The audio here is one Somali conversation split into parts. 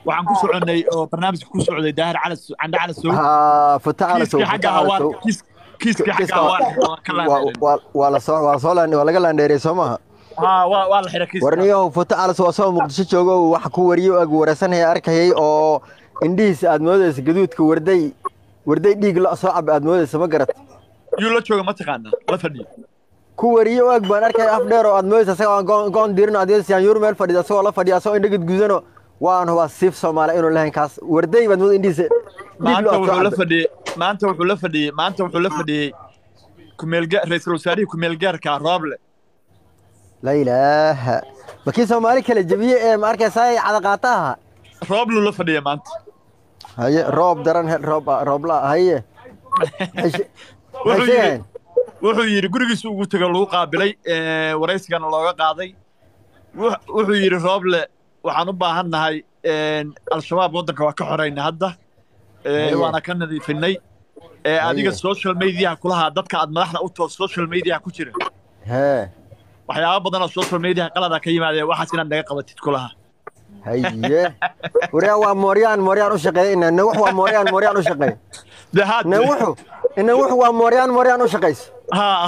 waxaan ku soconnay oo barnaamijka ku socday daahir calas candhe calas sow ها فتح على سو kiiskii xagga فتح على hawaan سو kiis- kiiskii xagga hawaan waa ka laandheeray waa la soo waa soo laan waa laga laandheeray soo maaha haa waa waa la xiray kiiska warniyahow فتح على سو asoo muqdisho joogo uu wax ku wariyo ag wareysanaya arkayay oo indhihiisa aad moodaysa gaduudka warday warday dhiig la soo cab aad moodaysa ma garat yuu la jooga ma taqaanaa la fadhiyo ku wariyo ag baan arkaya af dheer oo aad moodaysa asaga aan goon goon diirin adeegsiyaan yur meel fadhiya asagoo la fadhiya asagoo indhagid gudano waan hubaa siif soomaali inuu lahayn kaas warday baad moodaysa indhihiisa dhiig maanta lo wuxuu la soo fadhiyey maanta wuxuu la fadhiyey maanta wuxuu la fadhiyey kumeelga ra-iisul wasaarihii kumeelgaarka rooble la ilaaha makii soomaali kala jebiye ee ma arkaysaa cadaqaataha roobluu la fadhiyey maanta haye roob daran he- roob roobla haye Maxay- wuxuu maxay yidhi sheegayaan wuxuu yidhi gurigiisa ugu tego lagu qaabilay ee, waraysigana looga qaaday Wux- wuxuu yidhi rooble waxaan u baahan nahay een, al-shabaab waddanka waa ka xorayna hadda ee, Haye. waana ka nadiifinay ee, adiga Haye. social mediaha kulahaa dadka aad madaxda u toos social mediaha ku jira hee waxyaaba badan oo social mediaha qalada ka yimaadee waxaas inaad naga qabatid kulahaa haye waryaa waa mooryaan mooryaan u shaqeeya ina ina wuxu waa mooryaan mooryaan u shaqeeya de haad ina wuxu ina wuxu waa mooryaan mooryaan u shaqeysa haa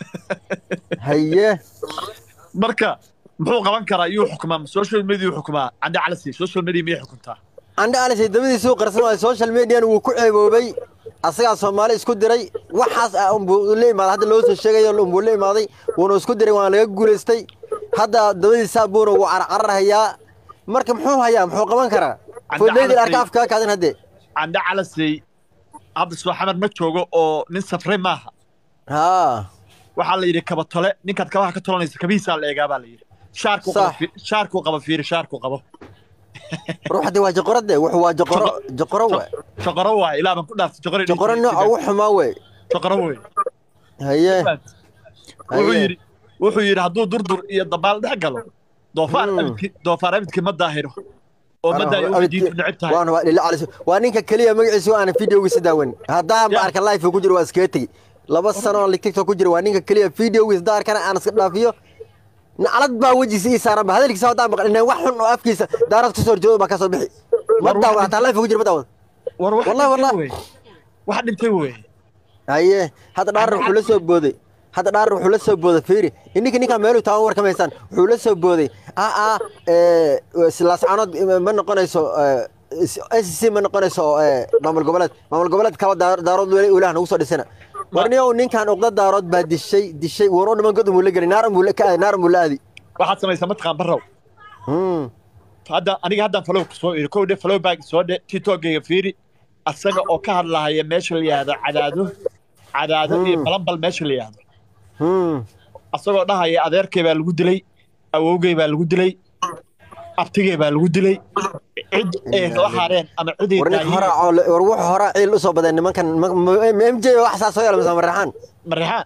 haye marka muxuu qaban karaa iyuu xukumaa social media xukumaa cande calasi social media miyay xukuntaa andhe alisay dabadiisuu qarsan waayo social median wuu ku ceeboobay asagaa soomaali isku diray waxaas ah unbuu la imaaday hadda loo soo sheegayo unbuu la imaaday wuuna isku diray waana laga guulaystay hadda dabadiisaa buuna wuu carcarhayaa marka muxuu hayaa muxuu qaban karaa Cadde fodleydil calasay- arka afkaa kaadin haddee cande calasey hadda soo xamar ma joogo oo nin safray maaha haa waxaa la yidhi kaba tole ninkaad kabaha ka tolanaysa kabihiisaa la eegaa baa la yidhi shaarkuu qaba Sax. fi- shaarkuu qaba fiiri shaarkuu qabo ruuxdii waa joqoro de wuxuu waa joqoro joqoro we joqoro waay ilaa baan ku dhaaftay joqoro joqoro nooca ugu xumaa wey joqoro wey haye wuxuu Haye. yidhi wuxuu yidhi hadduu durdur iyo dabaal dhex galo doofaar Hmm. abidki doofaar abidki ma daahiro oo ma daayo waxay diintu neceb tahay waan waa dhila calis waa ninka keliya magaciisa aan videogiisa daawan haddaan ba Ya. arka live ku jiro waa iskaga tegi laba sano oo tiktok ku jiro waa ninka keliya videogiisa haddaan arkana aan iska dhaafiyo naclad baa wejiisa ii saaran ba hadalkiisa haddaan maqlin wax xun oo afkiisa daarad kusoo horjoodo baa kasoo bixi ma War daawan wax- hataa live ku jiro ma daawan war wax Wallahi, dhintay wallahi. wey. wax dhintay wey haye hadda dhaarar wuxuu la soo booday hadda dhaarar wuxuu la soo booday fiiri ininka ninkaa meeluu taaban war kamaysaan wuxuu la soo booday aa aa silaascanood ma noqonayso SC ma noqonayso ee, maamul goboleed maamul goboleed kaba daar- daarood weli ilaah nagu soo dhisana warniyow ninkan uqda daarood baa dishay dishay war u dhiman god umuu la geli naar umuu la ka naar umuu la aadi waxaad samaysaa mataqaan barrow Hmm. hadda aniga haddaan falow soo iri kow dhe falow baag soo dhe titogayga fiiri asaga oo ka hadlahaya meesha la yihahdo cadaado cadaado iyo Hmm. balanbal meesha la yihahdo Hmm. asagoo dhahaya adeerkay baa lagu dilay awowgay baa lagu dilay abtigay baa lagu dilay cid ay la haareen ama cid ay war ninka daayeen horaa oo le- war wuxuu horaa ciil usoo badeen nimankan ma- ma- ma- MJ wax saa soo yeela mise maraxaan marixaan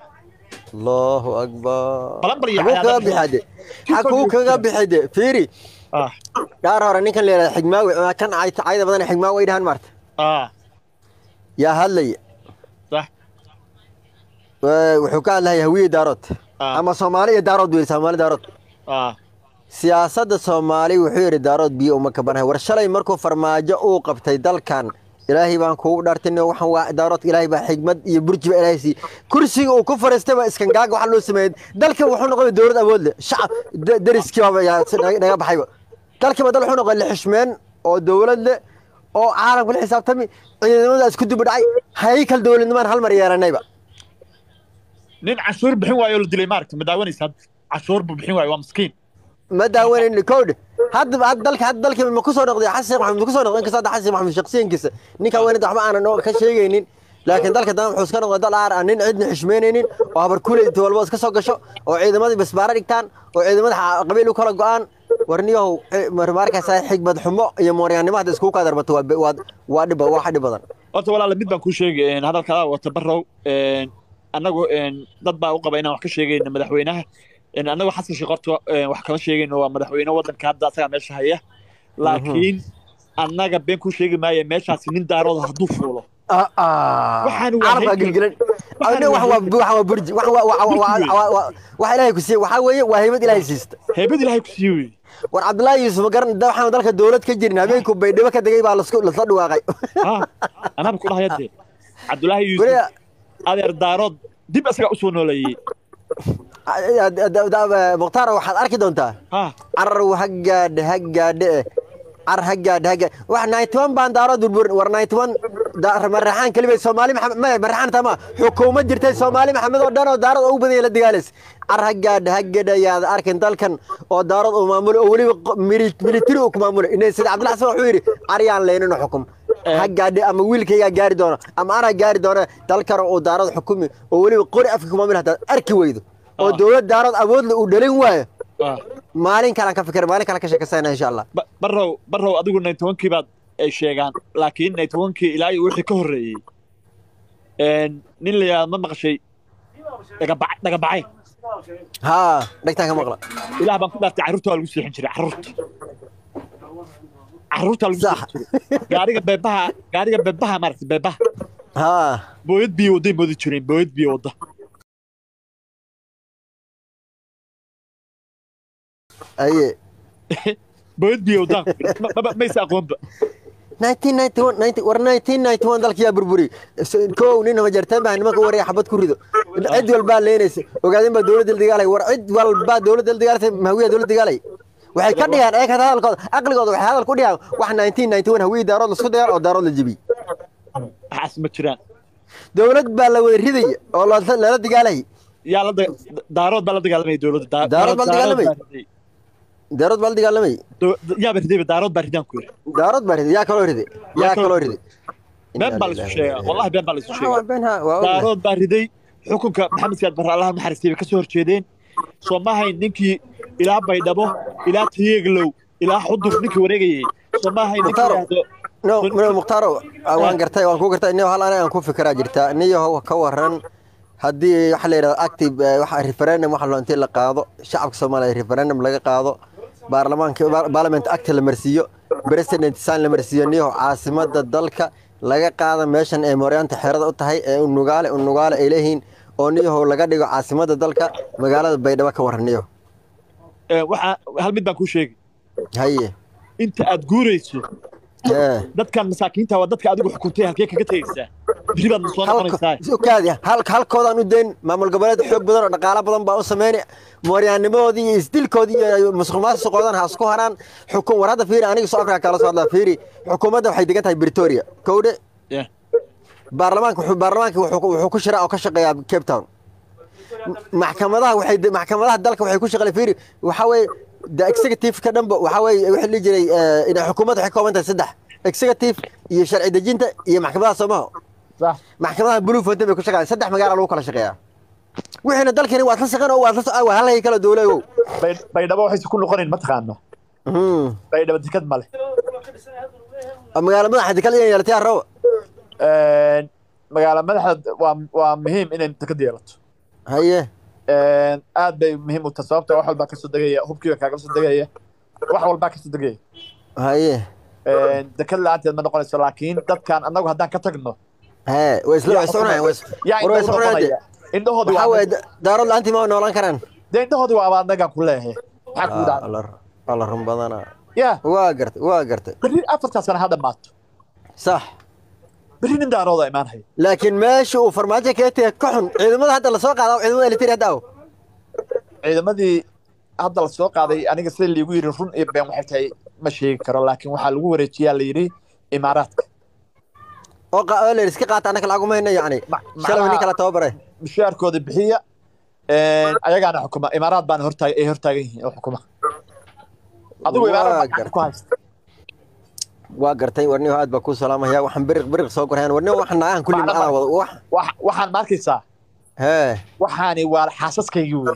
allahu akbar Balanbal iyo xaguu kaga cadaadad. bixade xaguu kaga bixide fiiri ah dhaar hore ninkan la yidhahda xigmaawi ama kan cayta cayda badan xigmaawi ay dhahaan maarta ah yaa hadlaya sax Ee, wuxuu ka hadlaya hawiye daarood Ah. ama soomaali iyo daarood buu yidhi soomaali daarood ah siyaasadda soomaali wuxuu yidhi daarood biyo uma kabanahay war shalay markuu farmaajo uu qabtay dalkan ilaahay baan kuugu dhaartin waxaan waa daaroodka ilaahay baa xigmad iyo burji baa ilaahay siiyey kursiga uu ku fariistay baa iskangaaga waxa loo sameeyey dalka wuxuu noqday dowlad awood leh shacab da- deriskii baaba yaa si naga naga baxayba dalkiiba dal wuxuu noqday lixishmeen oo dowlad leh oo caalamka la xisaabtami ciidamada isku duba dhacay haykal dowladnimaan hal mar yeelanayba nin cashuur bixin waayo la dilay maaragta ma daawanaysa hadda cashuur buu bixin waayo waa miskiin ma daawanayni code hadda hadda dalka hadda dalka ma kusoo noqday xasan sheekh maxamed ma kusoo noqday inkastoo hadda xasan sheekh maxamed shakhsiyankiisa ninka weynada waxba aanan oo ka sheegaynin laakiin dalka dana wuxuu iska noqday dal aar aan nin cidna xishmeynaynin oo habar kuley inta walba iska soo gasho oo ciidamadii basbaara dhigtaan oo ciidamada xa- qabiil u kala go-aan warniyahow eh, mar- markaysaa xigmad xumo iyo mooryaannimo hadda iskugu kaa darbato waa be- waa waa dhib waa dhib badan horta walaala mid baan kuu sheegay een, hadalkaa wata barrow een, annagu een, dad baa u qaba inaan wax ka sheegayno madaxweynaha een, annagu xasan sheekh horta een, wax kama sheegayno waa madaxweyne waddanka hadda asagaa meesha haya laakiin annaga been kuu sheegi maayo meeshaasi nin daarooda hadduu fuulo Waxaan waa carabka haykal. gilgilan Waxaan Aniga waa wax waa wax waa burji wax waa wax waa- Burji waa- waa- waa- wax ilaahay ku siiyey waxaa weeye waa haybad ilaahay siista heebad ilaahay ku siiye wey war cabdullaahi yuusuf ma garan da waxaan dalka dowlad ka jirin habeenku baydhabo ka degay baa lasku lasla dhawaaqay ha anaaba ku dhahaya dee cabdullaahi yuusuf weliba adeer daarood dib isagaa usoo nooleeyey mukhtaar waxaad arki doontaa ha carar ha gaadhe ha gaadhe eh car ha gaadhe ha gaadhe wax ninety one baan daarood burburin war ninety one maraxaan kelibay soomaali maxamed maya maraxaan tama xukuumad jirtay soomaali maxamed oo dhan oo daarood ugu badan yahay la dagaalays car ha gaadhe ha gaadhe ayaad arkin dalkan oo daarood uu maamulo oo weliba qo- mili- military uu ku maamulo inay sida cabdilla xasan wuxuu yidhi aryaan leynino xukum ha gaadhe ama wiilkaygaa gaari doono ama anaa gaari doona dalkan uu daarood xukumi oo weliba qori afka ku maamuli hadaad arki weydo oo Ah. dowlad daarood awoodle uu dhalin waayo ha maalin kalaan ka fikir maalin kalaan ka sheekaysana insha allah Ba- barrow barrow adigu ninety one kii baad ay sheegaan laakiin ninety one kii ilaa iyo wixii ka horreeyey een, nin la yidhahdo ma maqashay dhagabac dhagabacay haa dhegtaan ka maqla ilaah baan ku dhaartay carruurta waa lagu seexin jiray carruurta carruurta lagu Sax. seexin jiray gaariga beebaha gaariga beebaha maaragtay beebaha haa booyad biyo wadday moodi jireen booyad biyo wadda aye booyad biyo waddaan ma- ma- maysa aqoonba 1991 war 1991 dalka yaa burburi kow nin hama jartaan baa nimanka waraya xabad ku rido cid walbaa leenaysa ogaadeen baa dowladda la dagaalay war cid walbaa dowladda la dagaalaysa mahawiya dowladda dagaalay waxay ka dhigaan eeg hada hadalkooda aqligooda waxay hadal ku dhigaan wax 1991 hawiyi daarood lasku dagaal oo daarood la jebiyey waxaas ma jiraan dowlad baa la wada ridaya oo la- lala dagaalay yaa la da- daarood baa la dagaalamaya dowladda Da- Daarood baa la dagaalamay? baa riday. daarood baa la dagaalamay Do- yaaba ridayba daarood baa ridaan ku yiri daarood baa riday yaa kaloo riday yaa Yaa kaloo kaloo riday been baa laisu sheegaa wallahi been baa laisu Waa sheegaa been ha waa ognahay. daarood baa riday xukunka maxamed siyaad barre allaha naxariistay bay ka soo horjeedeen soo ma ahayn ninkii ilaa baydhabo ilaa tayeeglow ilaa xudur ninkii wareegayay soo ma ahayn ninkii Mukhtaar. yidhaahdo no no mukhtaaro ah, waan gartay waan ku gartay niyo hal aniga aan ku fikiraa jirta niyo ka waran haddii waxa la yidhahdo active eh, waxa referendum waxa loo intii la qaado shacabka soomaaliya referendum laga qaado baarlamaanka baar- parliament act la marsiiyo president sign la marsiiyo niyo caasimada dalka laga qaada meeshan ee mooryaanta xerada u tahay ee unugaale unugaale ay leeyihiin oo niyahow laga dhigo caasimada dalka magaalada baydhabo ka waran niyo eh, waxaa hal mid baan kuu sheegi haye inta aad guurayso ee dadkan masaakiinta waa dadka adigu xukuntay halkee kaga tegaysaa biri baad na soo noqonaysaa ukaadi halka halkoodaan u dayn maamul goboleed xoog badan oo dhaqaalo badan baa u sameyn mooryaanimadoodii iyo isdilkoodii iyo musuqmaasuqoodan ha isku haraan xukun war hadda fiiri aniga soo afrika kala soo hadlaa fiiri xukuumadda waxay degan tahay britoria kowdhe Yeah. baarlamaanka wuxuu baarlamaanka wuxuu wuxuu ku shiraa oo ka shaqeeyaa cape town maxkamadaha waxay de- maxkamadaha dalka waxay ku shaqeeyaan fiiri waxa weeye the executive ka dhanba waxa weeye wixii la jiray eh, in xukuumadda waxay ka kooban tahay saddex executive iyo sharci dejinta iyo maxkamadaha soomaha sax maxkamadaha blue fountain bay ku shaqeeyaan saddex magaala lagu kala shaqeeyaa wixiina dalkani waad la shaqeyn oo waad la so- waa halkay kala dowlagow Bay- baydhabo waxayse ku noqonayn ma taqaano baydhabo dekad male magaala madaxa dekal inay yeelatay arrabo magaala madaxda waa waa muhiim inay dekad yeelato haye aad bay muhiim u tahay sababta wax walbaa kasoo degaya hubkiiba kaaga soo degaya wax walbaa kasoo degaya haye dekad la-aanteed ma noqonayso laakiin dadkan annagu haddaan ka tagno hee way isla way iscunayaan way is- yaa war way indhahu iscunayaan noqonaya indhahoodi waxaa waa weeye da- daarood la-aantii ma noolaan karaan dee indhahoodi waa abaadnagaan ku leeyahay maxaa kuu dhacda alla run badana ya waa gartay waa gartay berri afartaa sana ha dhammaato sax berri nin daarooda imaanaya laakiin meesha uu farmaajo kaga tegay ka xun ciidamada hadda lasoo qaada ciidamada elitiri hadda aw ciidamadii hadda la soo qaaday aniga sida liigu yidhi run iyo been waxay tahay ma sheegi karo laakiin waxaa lagu wareejiyaa la yidhi imaaraadka oo qa- oo la iska qaata annaka lacag uma hayno yacni Ma- shalay nin macnaha- kala tababare mushaarkooda bixiya ayagaana xukuma imaaraad baana hortaag ay hortaagan yihiin oo xukuma adigu Waa imaaraad baa gartay. gacanta ku haysta waa gartay warniyo aad baa kuu salaamaya waxaan biriq biriq soo gorayaan warniyo waxaan naagahan kulli Macna- macnaa wada wax Wax- waxaan ma arkaysaa hee waxaani waa xaasaskaygii wey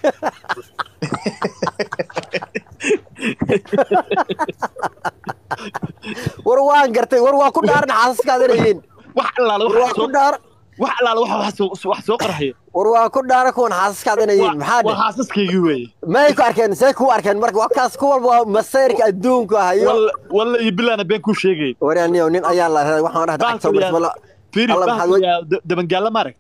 war waan gartay war waa ku dhaaran xaasaskaad inay yihiin wax allaale war waa wax ku soo dhaar wax allaale wax wax soo wax soo qarxaya war waa ku dhaaran kuwan xaasaskaad inay yihiin maxaa waa dhe xaasaskaygii wey may ku arkeen see ku arkeen marka waa kaas ku walba waa masayrka adduunka hayo walla walla iyo bilaana been kuu sheegay waraniyo nin ayaa la raday waxaan dhahda Baan agta filayaa- bismillah fiiri Allah baan maxaad wey- filayaa da- dabangaalla ma aragta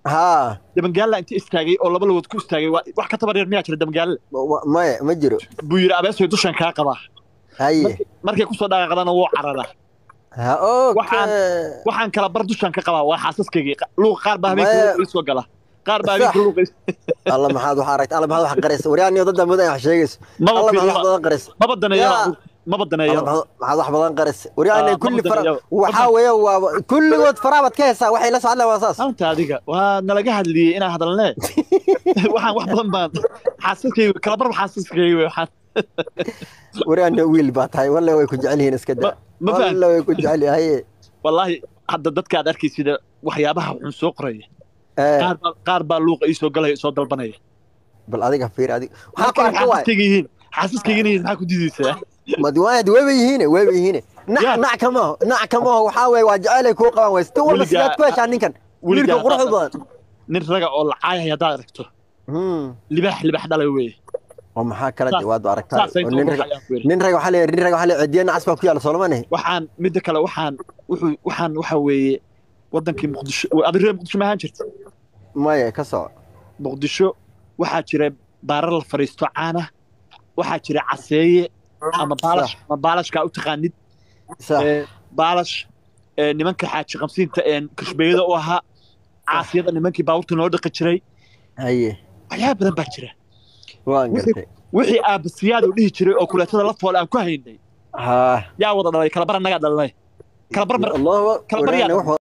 haa dabangaalla inta istaagay oo laba lugood ku istaagay waa- wax ka tabar yar miyaa jira dabangaalla wa- maya ma jiro buu yidhi abeesoy dushan kaa qabaa haye Markii- markay kusoo dhaqaaqdana wuu cararaa ha Waxaan- okay waxaan kala bar dushan ka qabaa waa xaasaskaygii Qa- luuqa qaar baa habeenkii Maya- luuqa ii soo gala qaar baa Sax. habeenkii luuqa ii- alla maxaad wax aragta alla maxaad wax qaraysa waryaaniyo dad dambe wax sheegayso maba alla maxaad wax fiiriyo badan qaraysa maba daneeyo Yaa. maba alla daneeyo maxaad maxaad wax badan qaraysa waryaaniyo Ah, kulli ma fara badanayo. waxaa weeye waa kulligood faraabaad ka hesaa waxay la socdaan waa saas anta adiga waa nalaga hadliyey inaan hadalnee waxaan wax badan baan xaasaskayga kala barba xaasaskayga wey waxaan waryaaniyo wiil baa tahay walle way ku jecel yihiin iska ma daa ma fahan walle way ku jecel yihiin haye wallaahi hadda dadka aad arkaysida waxyaabaha xun soo qoraya Eh, qaar baa qaar baa luuqa ii soo galaya soo dalbanaya bal adiga fiir adiga waxaa ku markay arka waay xaasaskayga yihiin xaasaskayga yihiin maxaa ku diidaysaa madiwaanad weeba yihiine weeba yihiine nac Yaa. nac kamaho nac kamaho waxaa weeye waa jecelay kuu qabaan ways tan walba Weligaa- sidaad ku heshaa ninkan wiilka weligaa quruxda badan nin raga oo lacaayaya haddaad aragto Hmm. libaax libaax dhalay weeye oo maxaa kala Saas- waad aragtaa saasay oo soo nin raga ruxayaan ku yidhi. nin raga waxaa leeyahay nin raga waxaa leeyahay cidiya nacas baa ku yaala soolama nihi waxaan midda kale waxaan wuxuu waxaan waxa weeye wadankii muqdisho adi reer muqdisho ma ahaan jirta maya ka soco muqdisho waxaa jira baarar la fariisto caana waxaa jira caseeye ama baalash ama baalashkaa u taqaanid sax ee, baalash ee, nimanka xaaji qamsiinta ee kashbeeyada u ahaa caasiyada nimankii baabuurta noo dhaqi jiray haye waxyaaba badan baa jira waan Wixii- gartay wixii aabasiyaad u dhihi jiray oo kuleetada la fool aan ku haynay haa yaa wada dhalay kalabar annagaa dhalanay kalabar mar allahu kala baryaa waraana wax